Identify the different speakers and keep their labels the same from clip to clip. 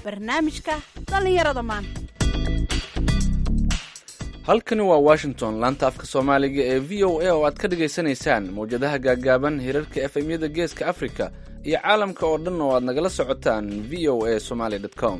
Speaker 1: barnaamijka dhallinyarada maanta
Speaker 2: halkani waa washington laanta afka soomaaliga ee v o a oo aad ka dhagaysanaysaan mawjadaha gaaggaaban hirarka efemyada geeska afrika iyo caalamka oo dhan oo aad nagala socotaan v o a somaly com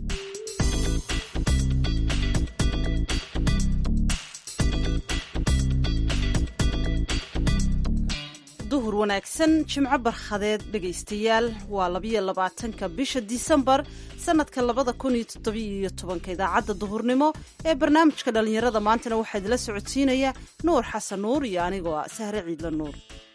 Speaker 1: duhur wanaagsan jimco barkhadeed dhegaystayaal waa labiyo labaatanka bisha disembar sanadka labada kun iyo toddobiyo tobanka idaacadda duhurnimo ee barnaamijka dhallinyarada maantana waxaa idila socodsiinaya nuur xasan nuur iyo anigoo ah sahre ciidla nuur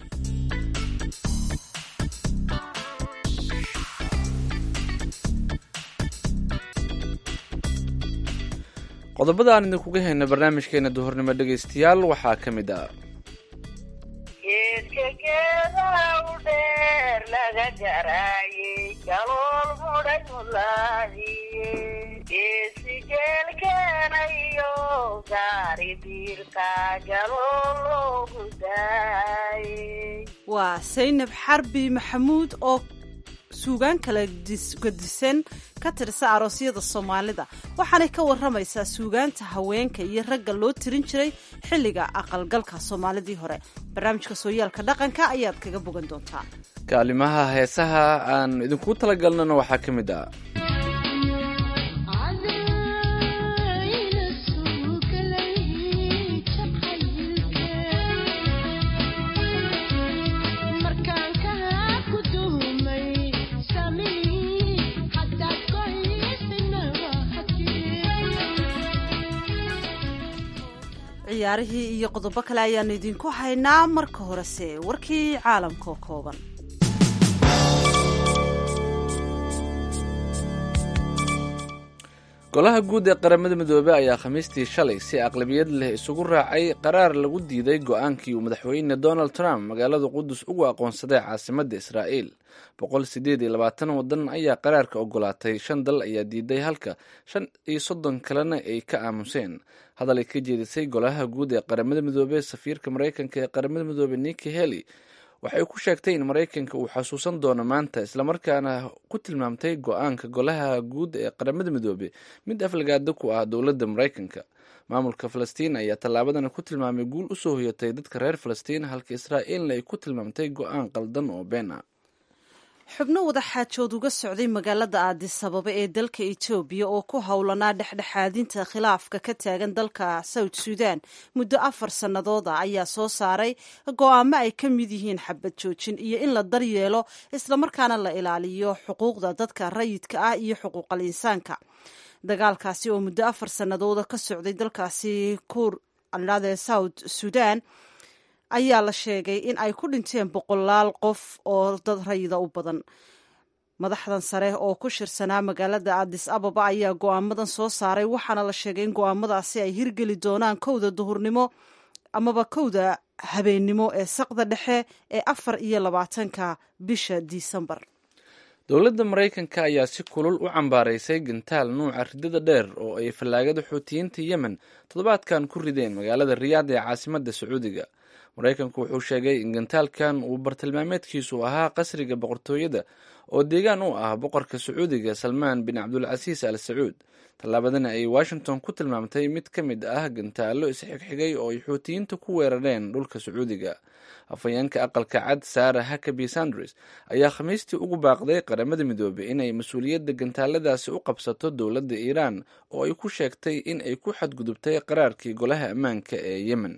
Speaker 2: qodobada aan idinkuga hayna barnaamijkeena duhurnimo dhegaystayaal waxaa ka mid ah
Speaker 3: geedka geedaha u dheer laga garaayey galool mudhay mulaadiye geesi geelkeenayo gaari diirka galool loogu daayey
Speaker 1: waa saynab xarbi maxamuud oo suugaan kala gadisan ka tirsa aroosyada soomaalida waxaanay ka waramaysaa suugaanta haweenka iyo ragga loo tirin jiray xilliga aqalgalka soomaalidii hore barnaamijka sooyaalka dhaqanka ayaad kaga bogan doontaa
Speaker 2: kaalimaha heesaha aan idinkugu talagalnana waxaa ka mid ah
Speaker 1: ciyaarihii iyo qodobo kale ayaanu idinku haynaa marka horese warkii caalamka oo kooban
Speaker 2: golaha guud ee qaramada midoobey ayaa khamiistii shalay si aqlabiyad leh isugu raacay qaraar lagu diiday go-aankii uu madaxweyne donald trump magaalada qudus ugu aqoonsaday caasimadda israa'iil boqol sideed iyo labaatan waddan ayaa qaraarka ogolaatay shan dal ayaa diiday halka shan iyo soddon kalena ay ka aamuseen hadal ay ka jeedisay golaha guud ee qaramada midoobey safiirka maraykanka ee qaramada midoobey niki heli waxay ku sheegtay in maraykanka uu xasuusan doono maanta islamarkaana ku tilmaamtay go-aanka golaha guud ee qaramada midoobey mid aflagaada ku ah dowladda maraykanka maamulka falastiin ayaa tallaabadan ku tilmaamay guul usoo hoyatay dadka reer falastiin halka israa'iilna ay ku tilmaamtay go-aan qaldan oo been ah
Speaker 1: xubno wada xaajood uga socday magaalada aadis ababa ee dalka etoobiya oo ku howlanaa dhexdhexaadinta khilaafka ka taagan dalka south sudan muddo afar sannadood ah ayaa soo saaray go-aamo ay ka mid yihiin xabad joojin iyo in la daryeelo islamarkaana la ilaaliyo xuquuqda dadka rayidka ah iyo xuquuqal insaanka dagaalkaasi oo muddo afar sannadooda ka socday dalkaasi kur alade south sudan ayaa la sheegay in ay ku dhinteen boqolaal qof oo dad rayida u badan madaxdan sare oo ku shirsanaa magaalada adis ababa ayaa go-aamadan soo saaray waxaana la sheegay in go-aamadaasi ay hirgeli doonaan kowda duhurnimo amaba kowda habeennimo ee saqda dhexe ee afar iyo labaatanka bisha disembar
Speaker 2: dowladda maraykanka ayaa si kulul u cambaaraysay gantaal nuuca ridada dheer oo ay fallaagada xuutiyiinta yemen toddobaadkan ku rideen magaalada riyaad ee caasimadda sacuudiga maraykanku wuxuu sheegay in gantaalkan uu bartilmaameedkiisu ahaa qasriga boqortooyada oo deegaan u ah boqorka sacuudiga salmaan bin cabdulcasiis al sacuud tallaabadana ay washington ku tilmaamtay mid ka mid ah gantaallo isxigxigay oo ay xuutiyiinta ku weerareen dhulka sacuudiga afhayeenka aqalka cad sara hakabi sanders ayaa khamiistii ugu baaqday qaramada midoobey inay mas-uuliyadda gantaaladaasi u qabsato dowladda iiraan oo ay ku sheegtay in ay ku xadgudubtay qaraarkii golaha ammaanka ee yemen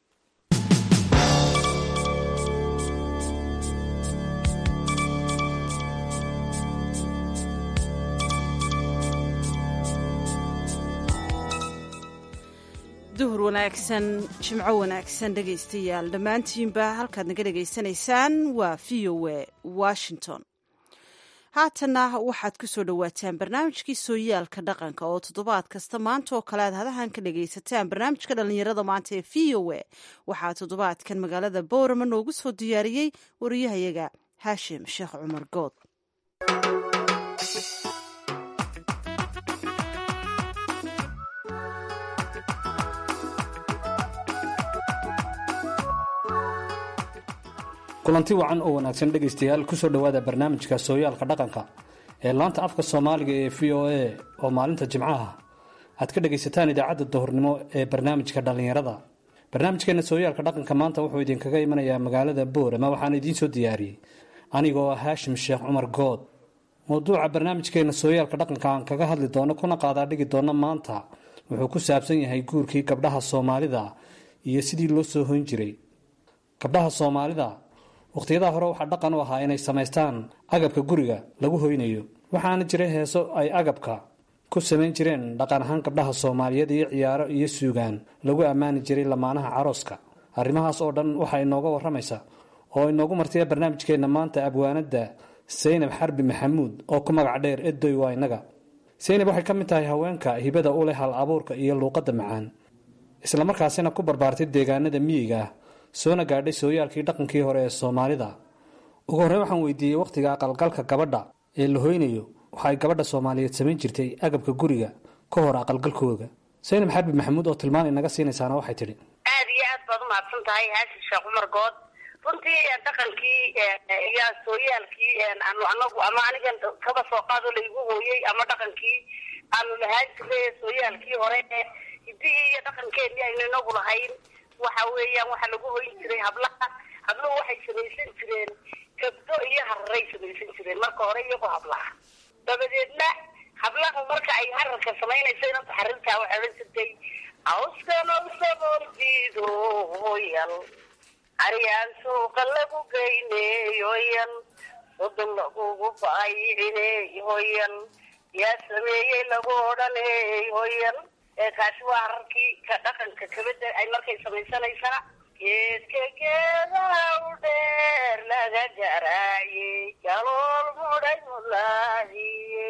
Speaker 1: duhur wanaagsan jimco wanaagsan dhegaystayaal dhammaantiinba halkaad naga dhegaysanaysaan waa v o a washington haatanna waxaad ku soo dhowaataan barnaamijkii sooyaalka dhaqanka oo toddobaad kasta maanta oo kale aad hadahan ka dhagaysataan barnaamijka dhallinyarada maanta ee v o a waxaa toddobaadkan magaalada boorama noogu soo diyaariyey wariyahayaga haashim sheekh cumar good
Speaker 4: kulanti wacan oo wanaagsan dhegaystayaal kusoo dhowaada barnaamijka sooyaalka dhaqanka ee laanta afka soomaaliga ee v o a oo maalinta jimcaha aad ka dhagaysataan idaacadda duhurnimo ee barnaamijka dhallinyarada barnaamijkeena sooyaalka dhaqanka maanta wuxuu idinkaga imanayaa magaalada boorama waxaana idiin soo diyaariyey anigoo ah haashim sheekh cumar good mowduuca barnaamijkeena sooyaalka dhaqanka aan kaga hadli doono kuna qaadaa dhigi doono maanta wuxuu ku saabsan yahay guurkii gabdhaha soomaalida iyo sidii loo soo hoyn jiray gabdhaha soomaalida wakhtiyadaha hore waxaa dhaqan u ahaa inay samaystaan agabka guriga lagu hoynayo waxaana jiray heeso ay agabka ku samayn jireen dhaqan ahaan gabdhaha soomaaliyeed iyo ciyaaro iyo suugaan lagu ammaani jiray lamaanaha carooska arrimahaas oo dhan waxaa inooga waramaysa oo inoogu martaya barnaamijkeenna maanta abwaanadda saynab xarbi maxamuud oo ku magac dheer edoy waa innaga saynab waxay ka mid tahay haweenka hibada u leh hal abuurka iyo luuqadda macaan islamarkaasina ku barbaartay deegaanada miyiga ah soona gaadhay sooyaalkii dhaqankii hore ee soomaalida ugu horreyn waxaan weydiiyey wakhtiga aqalgalka gabadha ee la hoynayo waxa ay gabadha soomaaliyeed samayn jirtay agabka guriga ka hor aqalgalkooga saynab xarbi maxamuud oo tilmaan inaga siinaysaana waxay tidhi
Speaker 3: aad iyo aad baad umahadsan tahay haashim sheekh cumar good runtii dhaqankii iyo sooyaalkii aanu anagu ama anigan kaba soo qaado laygu hooyey ama dhaqankii aanu lahaan jirnay sooyaalkii hore hidihii iyo dhaqankeenii aynu inagu lahayn waxa weeyaan waxaa lagu hoyn jiray hablaha habluhu waxay samaysan jireen kabdo iyo hararay samaysan jireen marka hore iyagoo hablaha dabadeedna hablahu marka ay hararka samaynayso inanta xarintaa waxay odhan jirtay awskan awsaboon diido hoyal aryaan suuqa lagu geyney hoyal sodon lagugu baayicine hoyal yaa sameeyey lagu odhaney hoyal kaasi waa hararkii ka dhaqanka kabada ay markay samaysanaysaa geedka geedaha u dheer laga garaayey galool mudhay mulaahiye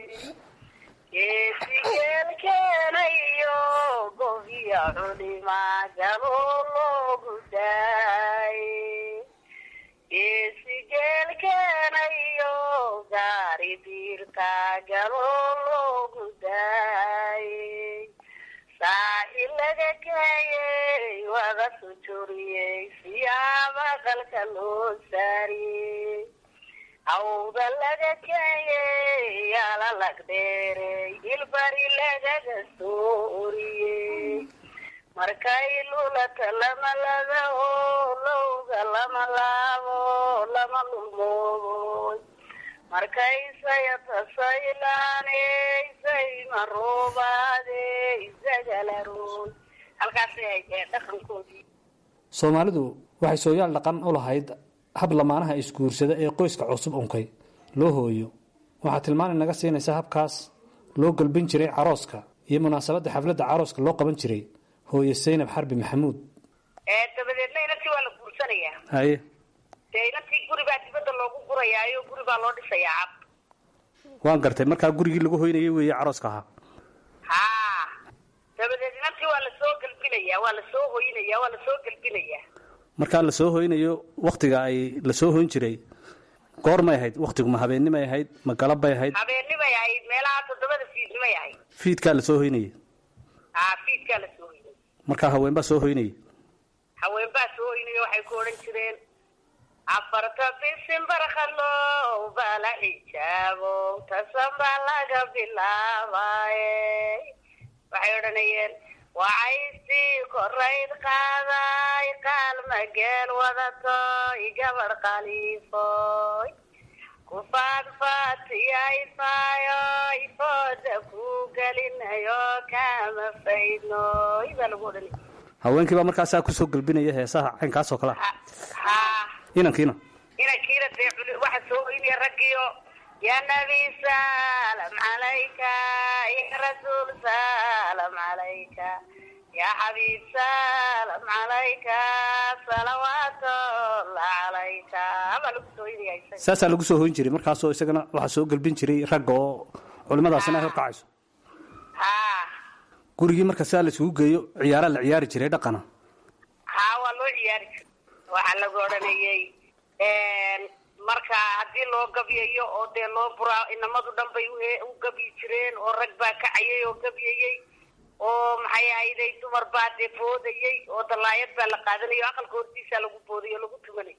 Speaker 3: geesi geelkeenayo gobiya culima galool loogu daaye geesi geelkeenayo gaari diirta galool loogu daaye saaxi laga kaayey wada sujuriyey siyaaba qalka loo saariyey awda laga kaayey yaala lagdheerey ilbari lagaga soo oriyey markay lulata lama ladaho lowga lama laabo lama lulmooboy markay sayata saylaaney saymaroobaadey zagalaroy halkaasay haydee dhaqankoodii
Speaker 4: soomaalidu waxay sooyaal dhaqan u lahayd hab lamaanaha isguursada ee qoyska cusub unkay loo hooyo waxaa tilmaan inaga siinaysa habkaas loo galbin jiray carooska iyo munaasabadda xafladda carooska loo qaban jiray hooye saynab xarbi maxamuud
Speaker 3: dabadeedna inantii waa la guursanayaa
Speaker 4: haye
Speaker 3: dee inantii guri baa dibadda loogu gurayaayo guri baa loo dhisayaa cab
Speaker 4: waan gartay markaa gurigii lagu hoynayay weeye carooska ahaa
Speaker 3: haa dabadeed inantii waa lasoo galbinayaa waa lasoo hoynayaa waa lasoo galbinayaa
Speaker 4: markaa la soo hoynayo wakhtiga ay la soo hoyn jiray goor may ahayd wakhtigu ma habeennimay ahayd ma galab bay ahayd
Speaker 3: habeennimay ahayd meelaha toddobada fiidnimay ahayd
Speaker 4: fiidkaa la soo hoynayay
Speaker 3: haa fiidkaa la soo hoynay
Speaker 4: markaa haweenbaa soo hoynayay
Speaker 3: haweenbaa soo hoynaya waxay ku odhan jireen afarta bisin barkhalow baa la xijaabo tasan baa laga bilaabaye waxay odhanayeen wacaystii korayd qaaday qaalma geel wadatoy gabadh khaliifoy kufaadfaatiyayfaayoy fooda ku gelinayo kama faydnoy baa lagu odhanaya
Speaker 4: haweenkii baa markaasaa kusoo galbinaya heesaha caynkaas oo kale ah
Speaker 3: haa
Speaker 4: inankiina
Speaker 3: inankiina dee culi waxa soo hoynaya raggiyo ya nabi salam calayka ya rasuul salam calayka ya xabiib salam calayka salawaatullah calayka baa lagu soo hoynaya isaga
Speaker 4: saasaa lagu soo hoyn jiray markaasoo isagana waxaa soo galbin jiray ragga oo culimmadaasina ay horkacayso
Speaker 3: haa
Speaker 4: gurigii marka saa la isugu geeyo ciyaaraa la ciyaari jiray dhaqana
Speaker 3: haa waa loo ciyaari jira waxaa lagu odhanayay marka haddii loo gabyayo oo dee loo buraa inamadu dhan bay uhe- u gabyi jireen oo rag baa kacayay oo gabyayey oo maxay ahayday dumar baa dee boodayey oo dalaayad baa la qaadanaya o aqalka hortiisaa lagu boodayay oo lagu tumanay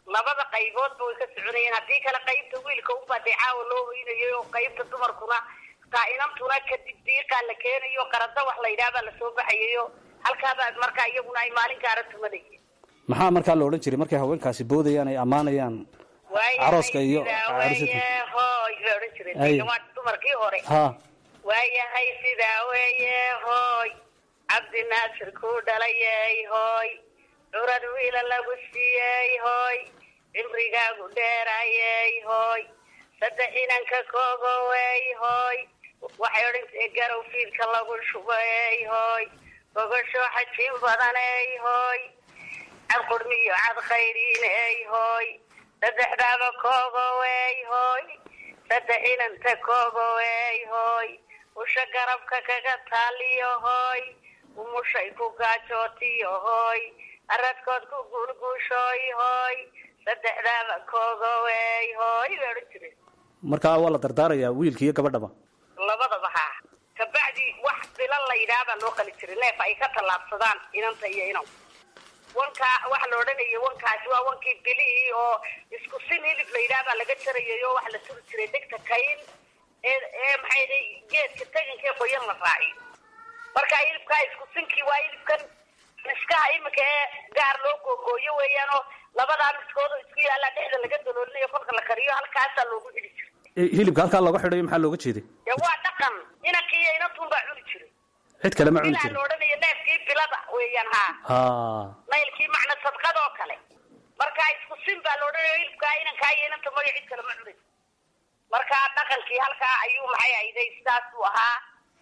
Speaker 3: labada qayboodba way ka soconayeen haddii kale qaybta wiilka unbaa dee caawa loo hoynayay oo qaybta dumarkuna taa-inantuna kadib diiqaa la keenayo qarada wax la yidhaha baa lasoo baxayayo halkaabaa markaa iyaguna ay maalin gaara tumanayeen
Speaker 4: maxaa markaa la odhan jiray markay haweenkaasi boodayaan ay ammaanayaan carooska iyo
Speaker 3: waayahay hooy bay odhan jireen waa dumarkii hore
Speaker 4: ha
Speaker 3: waayahay sidaa weeye hooy cabdi naasir kuu dhalayey hooy curad wiila lagu siiyey hooy cimrigaagu dheerayey hooy saddex inanka koogowey hooy waxay odhan jireen garow fiidka lagu shubay hooy gogosho xajiin badaney hooy cad qurmiyo cad khayriiney hooy saddexdaaba koogowey hooy saddex inanta koogowey hooy usha garabka kaga taaliyo hooy umushay ku gaajootiyo hooy aradkood ku guulguushooy hooy saddexdaaba koogowey hooy bay odhan jireen
Speaker 4: markaa waa la dardaarayaa wiilka iyo gabadhaba
Speaker 3: labadaba haa kabacdi wax bilan la yidhaha baa loo qali jiray neef ay ka tallaabsadaan inanta iyo inaw wankaa waxa la odhanayay wankaasi waa wankii bilihii oo isku sin hilib la yidhaha baa laga jarayay oo waxa la turi jiray degta kayn ee ee maxay day geedka teganka ee qoyan la raaciyo marka hilibkaa isku sinkii waa hilibkan miskaha imika ee gaar loo googooyo weeyaan oo labadaa miskoodoo isku yaallaa dhexda laga daloolinayo kolka la kariyo halkaasaa loogu xidhi jiray
Speaker 4: hilibka halkaa looga xidhayo maxaa looga jeeday
Speaker 3: dee waa dhaqan inankii iyo inantun baa cuni jiray
Speaker 4: cid kale ma cuni
Speaker 3: bilaa
Speaker 4: jirin
Speaker 3: la odhanayo neefkii bilada weeyaan haa
Speaker 4: ha
Speaker 3: naylkii macna sadqadoo kale marka isku sin baa la odhanayo hilibkaa inankaa iyo inanta mayo cid kale ma cunay marka dhaqankii halkaa ayuu maxay ahayday sidaas uu ahaa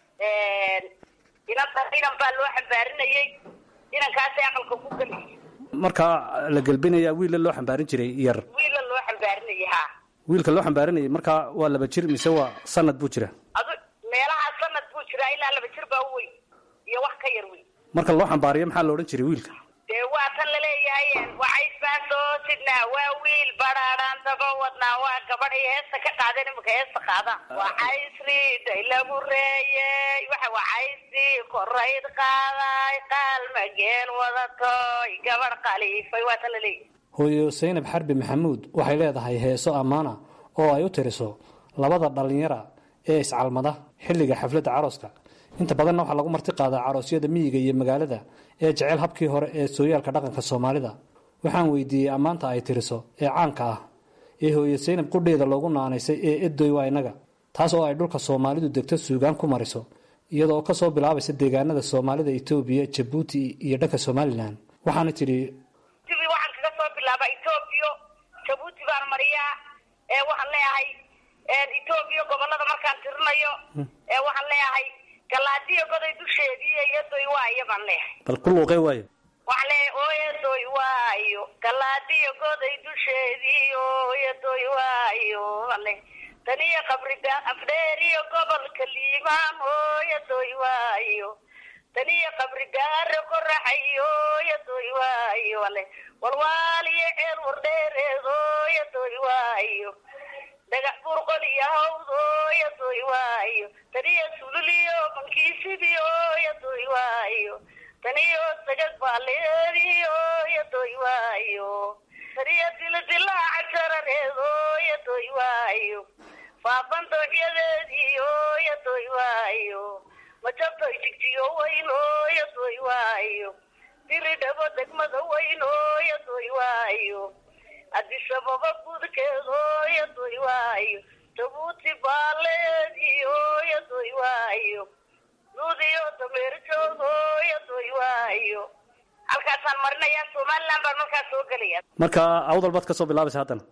Speaker 3: inanta inan baa loo xambaarinayay inankaasay aqalka ku geliyay
Speaker 4: markaa la gelbinaya wiilla loo xambaarin jiray yar
Speaker 3: wiila loo xambaarinayay haa
Speaker 4: wiilka loo xambaarinayay markaa waa laba jir mise waa sanad buu jira
Speaker 3: adu meelaha sanad buu jiraa ilaa laba jir baa u weyn iyo wax ka yar weyn
Speaker 4: marka loo xambaariyo maxaa la odhan jiray wiilka
Speaker 3: dee waa tan laleeyahay wacays baan soo sidnaa waa wiil badhaadhaan daba wadnaa waa gabadh iyo heesta ka qaadeen imika heesta qaadaan wacays riiday lagu reeyey waxa wacaysii korayd qaaday qaalma geel wadatoy gabadh khaliifay waa tan laleeyahay
Speaker 4: hooyo saynab xarbi maxamuud waxay leedahay heeso ammaana oo ay u tiriso labada dhallinyara ee iscalmada xilliga xafladda carooska inta badanna waxaa lagu marti qaadaa caroosyada miyiga iyo magaalada ee jecel habkii hore ee sooyaalka dhaqanka soomaalida waxaan weydiiyey ammaanta ay tiriso ee caanka ah ee hooyo saynab qudheeda loogu naanaysay ee edoy waa inaga taas oo ay dhulka soomaalidu degto suugaan ku mariso iyadoo ka soo bilaabaysa deegaanada soomaalida etoobiya jabuuti iyo dhanka somalilan waxaana tidhi
Speaker 3: tibi waxaan kaga soo bilaabaa etoobiya jabuuti baan mariyaa ee waxaan leeyahay etoobiya gobolada markaan tirinayo ee waxaan leeyahay galaadiyo goday dusheedii iyadoy waayo baan leeyahay
Speaker 4: bal ku luuqee waayo
Speaker 3: waxaan leeyahay ooyadoy waayo galaadiyo goday dusheedii ooyadoy waayo baan leeyahay taniyo qabriga afdheeriyo gobolka liimaan ooyadoy waayo taniyo qabrigaaro qoraxayo ooyadoy waayo baan leeyahay walwaaliyo ceel wardheereed ooyadoy waayo dhagax burqol iyo hawd ooyadoy waayo taniyo sululiyo bankiisidii ooyadoy waayo taniyo sagag baaleedii ooyadoy waayo taniyo dilidilaaca jarareed ooyadoy waayo faafan doocyadeedii ooyadoy waayo majabtoy jigjiyo weyn ooyadoy waayo diri dhabo degmada weyn ooyadoy waayo adisababa gudkeed ooyadoy waayo jabuuti baaleedii ooyadoy waayo nuudiyo dameerjoog ooyadoy waayo halkaasaan marinayaa somaliland baan markaas soo gelaya
Speaker 4: marka awdal baad ka soo bilaabaysa haddana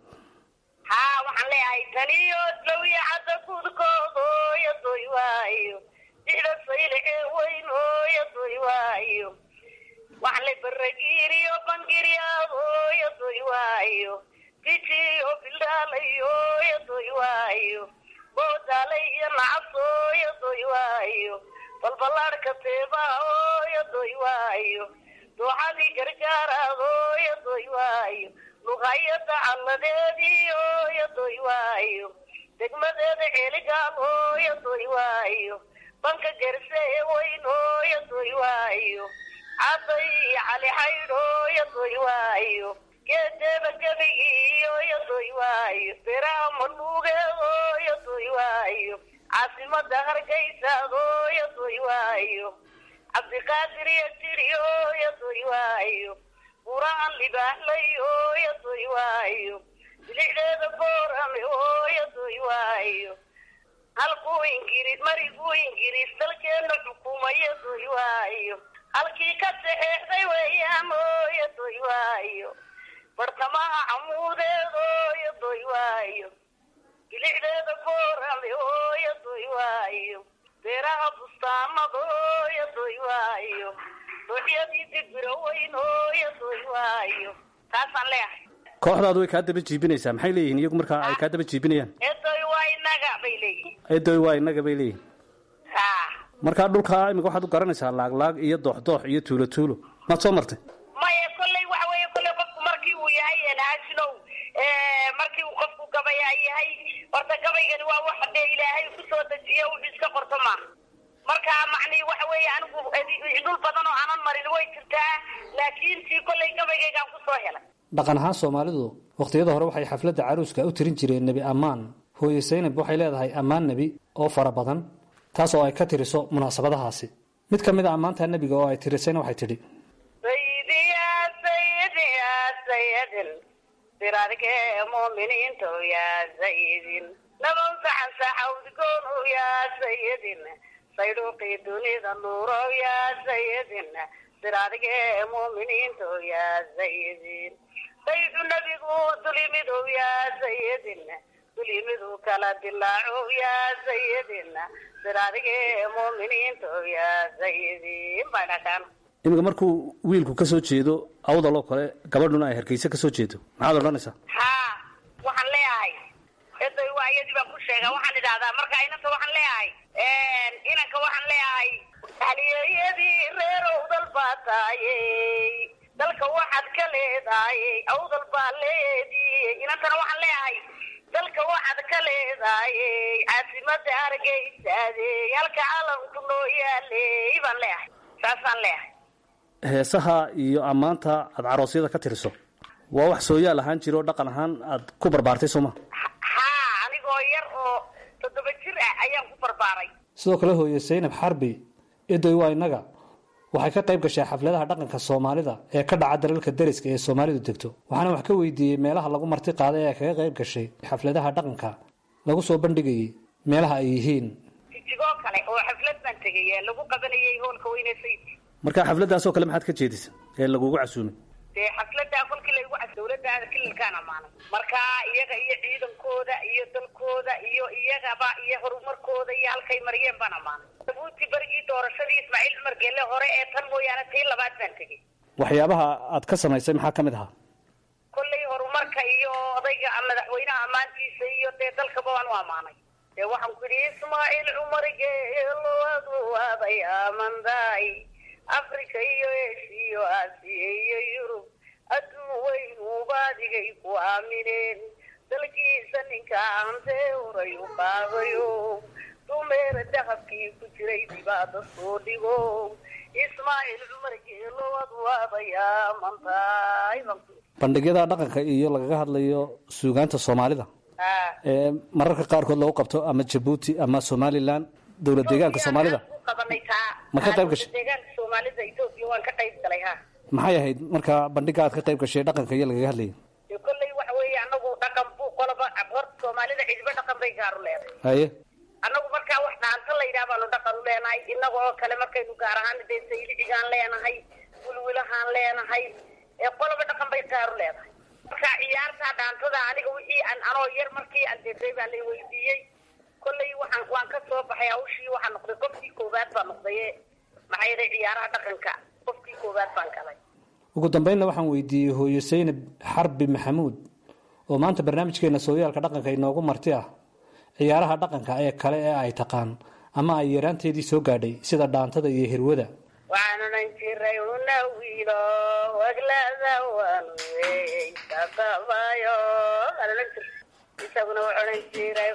Speaker 3: haa waxaan leeyahay taniyo dlowiya cadda gudkood ooyadoy waayo dixda saylicee weyn ooyadoy waayo waxaan le baragiiriyo bangiryaad ooyadoy waayo dijiyo bildhaalayo ooyadoy waayo boodaalay iyo nacas ooyadoy waayo balballaadhka teebaha ooyadoy waayo dooxadii gargaaraad ooyadoy waayo luqayada calladeedii ooyadoy waayo degmadeeda ceeligaal ooyadoy waayo banka gerse ee weyn ooyadoy waayo caday iyo cali xaydh ooyadoy waayo geedeeba gebigiiyo yadoy waayo beraha madhuugeedo yadoy waayo caasimada hargeysaado yadoy waayo cabdiqaadir iyo tiriyo yadoy waayo buraan libaaxlayo yadoy waayo bilicdeeda boorame oo yadoy waayo halkuu ingiriis mariguu ingiriis dalkeena xukuma yadoy waayo halkii ka saxeexday weeyaan oo yadoy waayo bartamaha camuudeed oo yadoy waayo bilicdeeda boorame oo yadoy waayo beeraha bustaamada oo yadoy waayo dooxyadii dibiro weyn oo yadoy waayo taasaan leeyahay
Speaker 4: kooxdaadu way kaa daba jiibinaysaa maxay leeyihiin iyagu markaa ay kaa daba jiibinayaan
Speaker 3: eedoy waa inaga bay leeyihin
Speaker 4: eedoy waa innaga bay leeyihin
Speaker 3: ha
Speaker 4: markaa dhulkaa imika waxaad u garanaysaa laaglaag iyo dooxdoox iyo tuulo tuulo maad soo martay
Speaker 3: maya kolley waxa weeye kolley qofku markii uu yahay haashinow markii uu qofku gabayaa yahay horta gabaygani waa waxa dee ilaahay kusoo dejiye wuxuu iska qorto maaha marka macnii waxa weeye anigu dhul badan oo aanan marin way jirtaa laakiin tii kolley gabaygaygaan kusoo helay
Speaker 4: dhaqan ahaan soomaalidu wakhtiyada hore waxay xafladda caruuska u tirin jireen nebi ammaan hooye saynab waxay leedahay ammaan nebi oo fara badan taas oo ay ka tiriso munaasabadahaasi mid ka mid a ammaanta nebiga oo ay tirisayna waxay tidhi
Speaker 3: sayidi ya sayidi ya sayidin siraadkee muuminiinta ya sayidin nabow saxan saxawdgoon ya sayidin saydhuuqii dunida nuuro ya sayidin siraadkee muuminiinta ya sayidin saydu nebigu dulimidu ya sayidin dulimidu kala dilaaco ya sayidin siraadkee muuminiinta ya sayidin bay dhashaan
Speaker 4: iminka markuu wiilku ka soo jeedo awdaloo kale gabadhuna ay hargeysa ka soo jeedo maxaad odhanaysaa
Speaker 3: haa waxaan leeyahay eday waa iyadii baan ku sheega waxaan idhahdaa marka inanta waxaan leeyahay inanka waxaan leeyahay haliyeyadii reer owdal baa taayey dalka waxaad ka leedaayey awdal baa leedii inantana waxaan leeyahay dalka waxaad ka leedaayey caasimada hargeysaadey halka calanku noo yaaley baan leeyahay saasaan leeyahay
Speaker 4: heesaha iyo ammaanta aad caroosyada ka tiriso waa wax sooyaal ahaan jira oo dhaqan ahaan aad ku barbaartay sooma
Speaker 3: haa anigoo yar oo toddoba jir ah ayaan ku barbaaray
Speaker 4: sidoo kale hooye saynab xarbi edoy waa innaga waxay ka qayb gashay xafladaha dhaqanka soomaalida ee ka dhaca dalalka deriska ee soomaalidu degto waxaana wax ka weydiiyey meelaha lagu marti qaaday ee kaga qayb gashay xafladaha dhaqanka lagu soo bandhigayay meelaha ay yihiin
Speaker 3: jijigoo kale oo xaflad baan tegay ee lagu qabanayay hoolka weyne sayidka
Speaker 4: marka xafladdaasoo kale maxaad ka jeedisa ee lagugu casuumay
Speaker 3: dee xafladaa kolkii laygu cas dawladda kililkaan amaanay marka iyaga iyo ciidankooda iyo dalkooda iyo iyagaba iyo horumarkooda iyo halkay mariyeen baan amaanay jabuuti berigii doorashadii ismaaciil cumar geelle hore ee tan mooyaane tii labaad baan tegey
Speaker 4: waxyaabaha aad ka samaysay maxaa ka mid ahaa
Speaker 3: kollay horumarka iyo odayga madaxweynaha ammaantiisa iyo dee dalkaba waan u amaanay dee waxaan ku yidhi ismaaciil cumar geelo adu aaday amandaay africa iyo eshiyo aasiya iyo yurub adduun weyn uubadigay ku aamineen dalkiisa ninka aantee horay u qaadayo dumeera dahabkii ku jiray dibaada soo dhigo ismaaciil cumar geelo adu aaday amandaay
Speaker 4: bandhigyada dhaqanka iyo lagaga hadlayo suugaanta soomaalida ee mararka qaarkood lagu qabto ama jabuuti ama somalilan dowlad deegaanka soomaalida ma ka qayb gashay
Speaker 3: deegaanka soomaalida etoobiya waan ka qayb galay ha
Speaker 4: maxay ahayd marka bandhiga aad ka qayb gashay dhaqanka iyo lagaga hadlayay
Speaker 3: dee kolley waxa weeye anagu dhaqan buu qoloba horta soomaalida cidiba dhaqan bay gaaru leedahay
Speaker 4: haye
Speaker 3: annagu markaa wax dhaanta la yidhaha baanu dhaqan u leenahay inaga oo kale markaynu gaar ahaan dee saylixigaan leenahay wilwilahaan leenahay ee qoloba dhaqan bay gaaru leedahay marka ciyaartaa dhaantada aniga wixii aan anoo yar markii aan deetay baa lay weydiiyey kolley waxaan waan ka soo baxay hawshii waxaa noqday qofkii koowaad baa noqdaye maxaa yeelay ciyaaraha dhaqanka qofkii koowaad baan galay
Speaker 4: ugu dambeynna waxaan weydiiyey hooyo saynab xarbi maxamuud oo maanta barnaamijkeena sooyaalka dhaqanka inoogu marti ah ciyaaraha dhaqanka ee kale ee ay taqaan ama ay yaraanteedii soo gaadhay sida dhaantada iyo hirwada
Speaker 3: waxaan odhan jiray una wiilo waglada waanu weysaqabayo waan odhan jiray isaguna wuxuu odhan jiray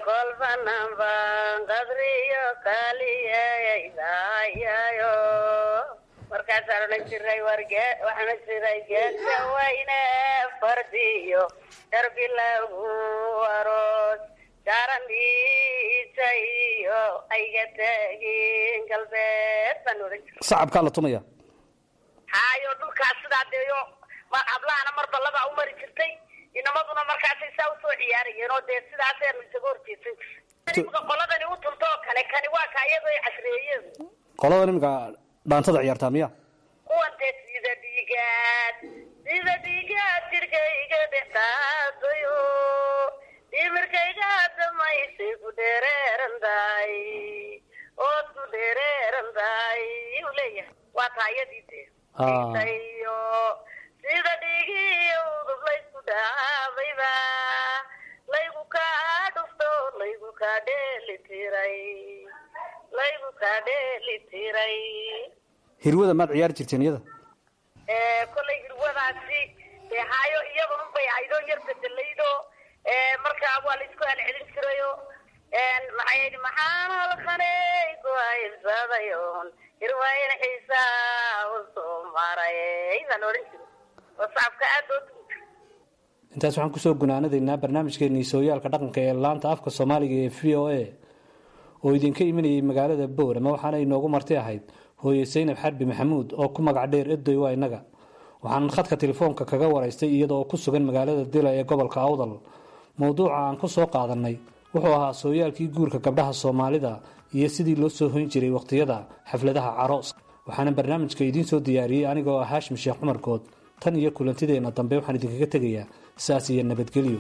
Speaker 3: kolbananban qadriyo kaliyaydayayo marka markaasaan odhan jiray warge waxaan odhan jiray geesa wayne fardiyo darbi lagu aroos jaaramiisa iyo ayga tegin galbeed baan odhan jiray
Speaker 4: sacabkaa la tumaya
Speaker 3: haayo dhulkaas sidaa deeyo ma hablahana marba labaa u mari jirtay inamaduna markaasay saa usoo ciyaarayeen oo dee sidaaseenu isaga horjeesan jirtay imika qoladani u tunto oo kale kani waa ka iyadoo ay casreeyeen
Speaker 4: qolada iminka dhaantada ciyaartaa miya
Speaker 3: kuwan dee sida dhiigaad sida dhiigaad jirkayga dhexdaadayo dhimirkayga damaysay ku dheereeran tahay ood ku dheereeran tahay uu leeyahay waa taayadii dee
Speaker 4: Ah.
Speaker 3: iyo sida dhiigiyo udub laysku dhaabayba laygu kaa dhufto laygu kaa dheeli tiray laygu kaa dheeli tiray
Speaker 4: hirwada maad ciyaari jirteen iyada
Speaker 3: ee kollay hirwadaasi dee haayo iyadan unbay ahaydoo yar bedelaydo ee markaa waa laisku celcelin jirayo maxay yidhi maxaan halkanay ku haybsadayon hirwayn xiisaa u soo maray baan odhan jiray oo sacabka aad loo tugi jiray
Speaker 4: intaas waxaan kusoo gunaanadaynaa barnaamijkeenii sooyaalka dhaqanka ee laanta afka soomaaliga ee v o a oo idinka imanayay magaalada boorama waxaana inoogu marti ahayd hooye saynab xarbi maxamuud oo ku magac dheer edoy waa innaga waxaan khadka telefoonka kaga waraystay iyadoo ku sugan magaalada dila ee gobolka awdal mowduuca aan ku soo qaadanay wuxuu ahaa sooyaalkii guurka gabdhaha soomaalida iyo sidii loo soo hoyn jiray wakhtiyada xafladaha caroos waxaana barnaamijka idiin soo diyaariyey anigoo ah haashim sheekh cumar good tan iyo kulantideenna dambe waxaan idinkaga tegayaa saas iyo nabadgelyo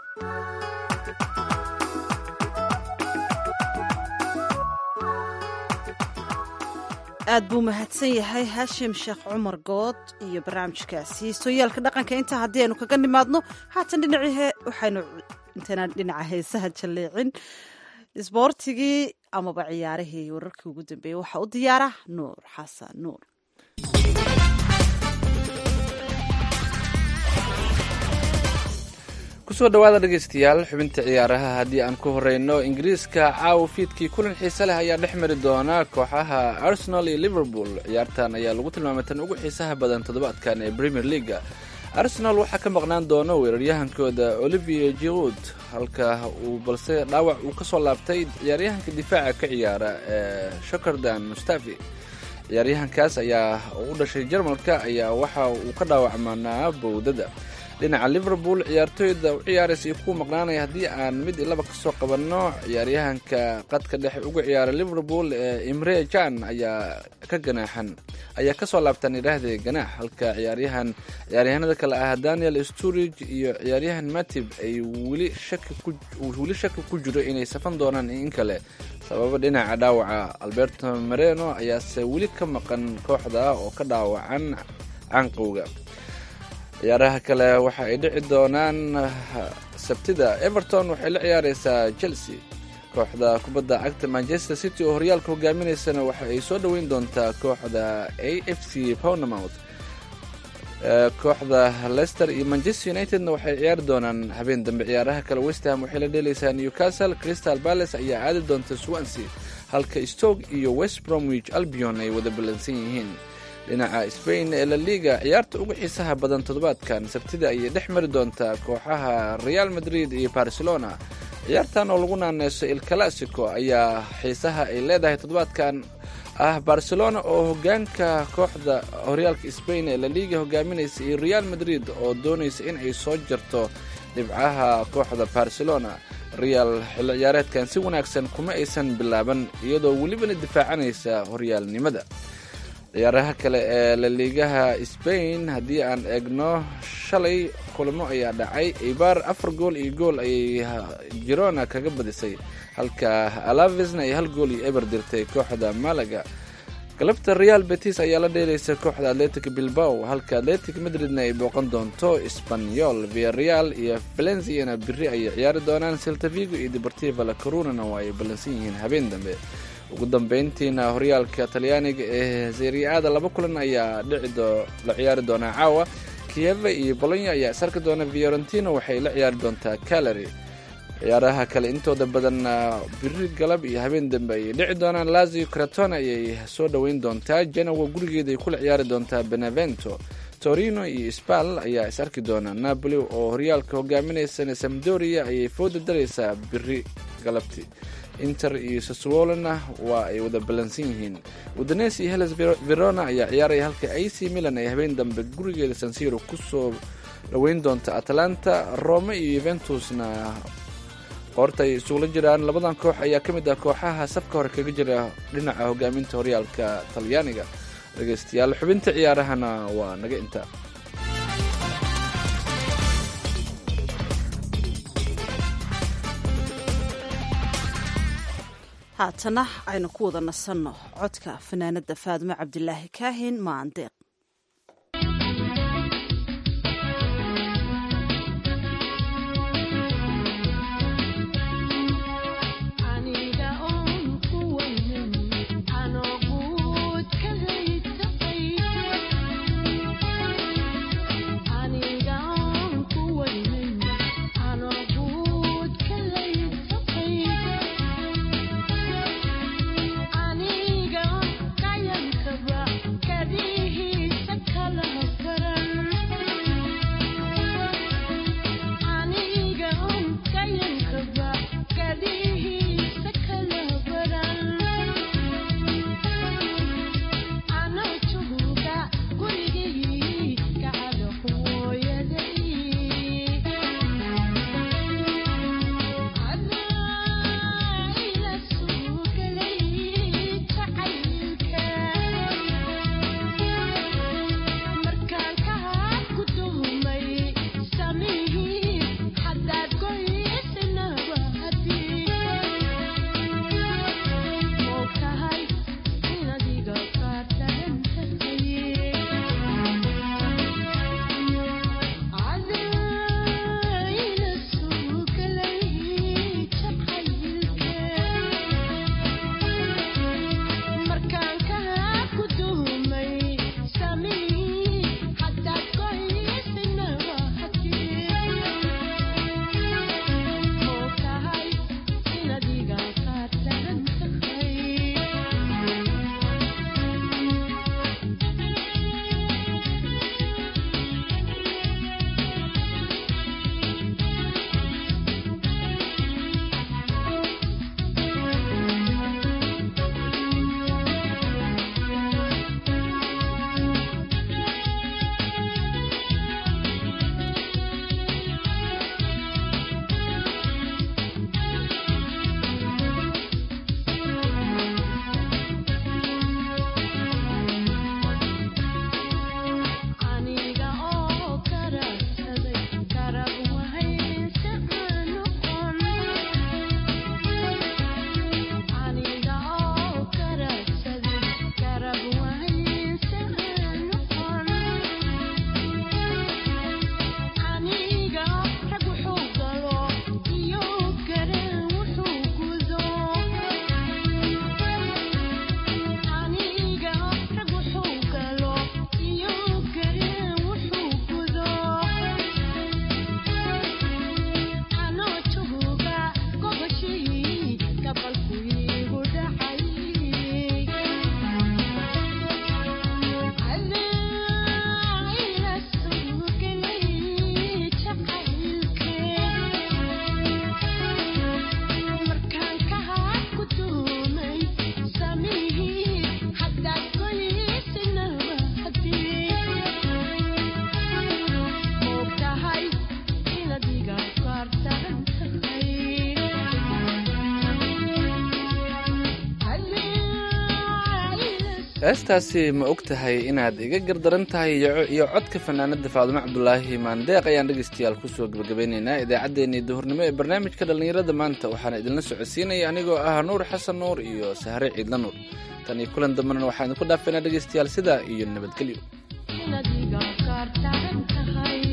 Speaker 1: aad buu mahadsan yahay haashim sheekh cumar good iyo barnaamijkaasi sooyaalka dhaqanka intaa haddii aynu kaga nimaadno haatan dhinacii he waxaynu intaynaan dhinaca heesaha jalleecin isboortigii amaba ciyaarihii wararkii ugu dambeeyey waxaa u diyaara nuur xasan nuur
Speaker 2: kusoo dhawaada dhegaystayaal xubinta ciyaaraha haddii aan ku horeyno ingiriiska caawa fiidkii kulan xiise leh ayaa dhex mari doona kooxaha arsenal iyo liverpool ciyaartan ayaa lagu tilmaamay tan ugu xiisaha badan toddobaadkan ee premier leaga arsenal waxaa ka maqnaan doona weeraryahankooda olivier giroud halka uu balse dhaawac uu ka soo laabtay ciyaaryahanka difaaca ka ciyaara ee shokardan mustafi ciyaaryahankaas ayaa u dhashay jarmalka ayaa waxa uu ka dhaawacmanaa bowdada dhinaca liverpool ciyaartooyda u ciyaaraysa iyo kuwa maqnaanaya haddii aan mid iyo laba kasoo qabanno ciyaaryahanka qadka dhexe uga ciyaara liverpool ee imre jan ayaa ka ganaaxan ayaa kasoo laabtaan idhaahde ganaax halka ciyaaryahan ciyaaryahanada kale ah daniel sturige iyo ciyaaryahan matib ay weli shaki ku uu weli shaki ku jiro inay safan doonaan in kale sababa dhinaca dhaawaca alberto mareno ayaase weli ka maqan kooxda oo ka dhaawacan canqowga ciyaaraha kale waxa ay dhici doonaan sabtida everton waxay la ciyaareysaa chelsea kooxda kubadda cagta manchester city oo horyaalka hogaaminaysana waxa ay soo dhoweyn doontaa kooxda a f c pownamouth kooxda leicester iyo manchester unitedna waxay ciyaari doonaan habeen dambe ciyaaraha kale westham waxay la dheeleysaa newcastle crystal palace ayaa aadi doonta swansea halka stoke iyo west bromwich albion ay wada ballansan yihiin dhinaca spain ee la liga ciyaarta ugu xiisaha badan toddobaadkan sabtida ayay dhex mari doontaa kooxaha real madrid iyo barcelona ciyaartan oo lagu naaneyso il classico ayaa xiisaha ay leedahay toddobaadkan ah barcelona oo hogaanka kooxda horyaalka spain ee la liga hogaaminaysa iyo real madrid oo doonaysa in ay soo jarto dhibcaha kooxda barcelona real xilli ciyaareedkan si wanaagsan kuma aysan bilaaban iyadoo welibana difaacanaysa horyaalnimada ciyaaraha kale ee laliigaha spain haddii aan eegno shalay kulamo ayaa dhacay ibar afar gool iyo gool ayay girona kaga badisay halka alavesna ay hal gool iyo eber dirtay kooxda malaga galabta real betis ayaa la dheelaysa kooxda atletic bilbao halka atletic madridna ay booqan doonto sbanyol viareal iyo valenciana biri ayay ciyaari doonaan seltavigo iyo deportiva la corunana waa ay ballansan yihiin habeen dambe ugu dambeyntiina horyaalka talyaaniga ee seriaada laba kulan ayaa dhici la ciyaari doonaa caawa kieva iyo bolonya ayaa isarki doona fiorentina waxay la ciyaari doontaa calary ciyaaraha kale intooda badan biri galab iyo habeen dambe ayay dhici doonaan lazio cratona ayay soo dhoweyn doontaa genowa gurigeeda ay kula ciyaari doontaa benevento torino iyo spal ayaa is arki doona napoli oo horyaalka hogaaminaysana samdoria ayay fooda daraysaa biri galabti inter iyo saswolona waa ay wada ballansan yihiin udanes iyo heles verona ayaa ciyaaraya halka ac milan ay habeen dambe gurigeeda sansiro kusoo dhoweyn doonta atalanta rome iyo yuventusna qoorta ay isugula jiraan labadan koox ayaa ka mid ah kooxaha safka hore kaga jira dhinaca hogaaminta horyaalka talyaaniga dhegeystayaal xubinta ciyaarahana waa naga inta
Speaker 1: haatana aynu ku wada nasanno codka fanaanada faadimo cabdilaahi kaahin maandeeq
Speaker 2: heestaasi ma og tahay inaad iga gardaran tahay iyo codka fanaanada faadumo cabdulaahi maandeeq ayaan dhegaystayaal kusoo gebagabeynaynaa idaacaddeenii duhurnimo ee barnaamijka dhallinyarada maanta waxaana idinla socodsiinaya anigoo ah nuur xasan nuur iyo sahre ciidla nuur tan iyo kulan dambena waxaan idinku dhaafaynaa dhegaystayaal sidaa iyo nabadgelyo